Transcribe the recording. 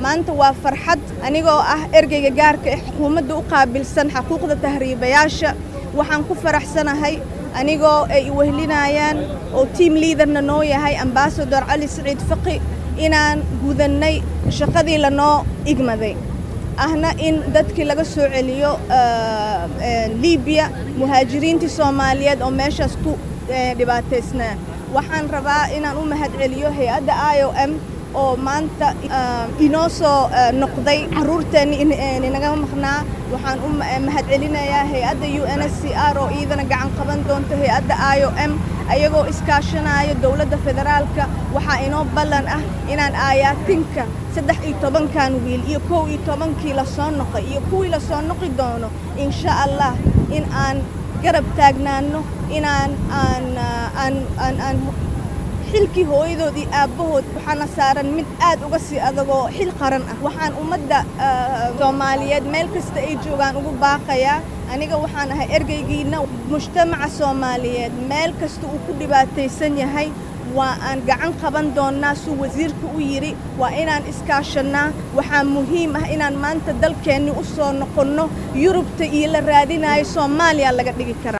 maanta waa farxad anigoo ah ergeyga gaarka ee xukuumadda u qaabilsan xaquuqda tahriibayaasha waxaan ku faraxsanahay anigoo ay wehlinayaan oo tiam liaderna noo yahay ambasador cali siciid faqi inaan gudannay shaqadii lanoo igmaday ahna in dadkii laga soo celiyo libiya muhaajiriintii soomaaliyeed oo meeshaas ku dhibaataysnaa waxaan rabaa inaan u mahad celiyo hay-adda i o m oo maanta inoo soo noqday carruurteenni inaga maqnaa waxaan u mahad celinayaa hay-adda u n s c r oo iidana gacan qaban doonto hay-adda i o m ayagoo iskaashanaya dowladda federaalka waxaa inoo ballan ah inaan aayaatinka saddex iyo tobankan wiil iyo kow iyo tobankii lasoo noqay iyo kuwii lasoo noqi doono insha allah in aan garab taagnaano inaan aan aan aan aan xilkii hooyadood iyo aabbahood waxaana saaran mid aad uga sii adagoo xil qaran ah waxaan ummadda soomaaliyeed meel kasta ay joogaan ugu baaqayaa aniga waxaan ahay ergeygiina mujtamaca soomaaliyeed meel kasta uu ku dhibaataysan yahay waa aan gacan qaban doonnaa suu wasiirka u yidhi waa inaan iskaashannaa waxaa muhiim ah inaan maanta dalkeenni u soo noqonno yurubta iyo la raadinayo soomaaliya laga dhigi karaa